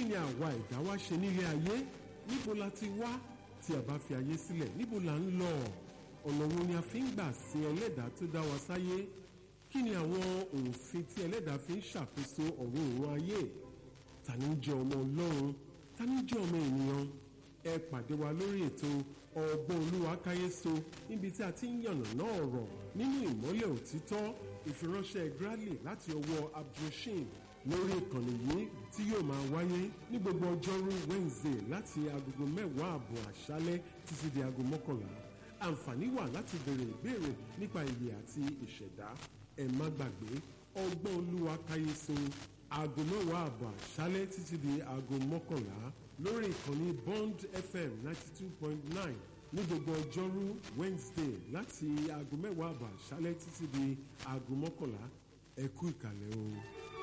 ni àwa ẹ̀dá wá ṣe nílé ayé níbo la ti wá tí a bá fi ayé sílẹ̀ níbo la ń lọ ọ̀nà wo ni a fi ń gbà sin ẹlẹ́dàá tó dá wa sáyé kí ni àwọn òfin tí ẹlẹ́dàá fi ń ṣàkóso ọ̀run òun ayé ta ni ń jẹ́ ọmọ ọlọ́run ta ni ń jẹ́ ọmọ ènìyàn ẹ pàdé wa lórí ètò ọgbọ́n olúwa káyéso níbi tí a ti ń yànnàná ọ̀rọ̀ nínú ìmọ́lẹ̀ òtítọ́ ìfiránṣẹ́ Bradley láti ọwọ́ abdulrasheed lórí ìkànnì yìí tí yóò máa wáyé ní gbogbo ọjọ́rú Wednesday láti agogo mẹ́wàá àbọ̀ àṣálẹ́ títí di aago mọ́kànlá àǹfààní wà láti béèrè ìbéèrè nípa ìyè àti ìṣẹ̀dá ẹ má gbàgbé ọgbọ́n olúwa káyéso aago mẹ́wàá àbọ̀ àṣálẹ́ títí di aago mọ́kànlá lórí ìkànnì Bond FM ninety two point nine ní gbogbo ọjọ́rú Wednesday láti aago mẹ́wàá àbọ̀ àṣálẹ́ títí di aago mọ́kànlá ẹ kú ìkàlẹ̀ o.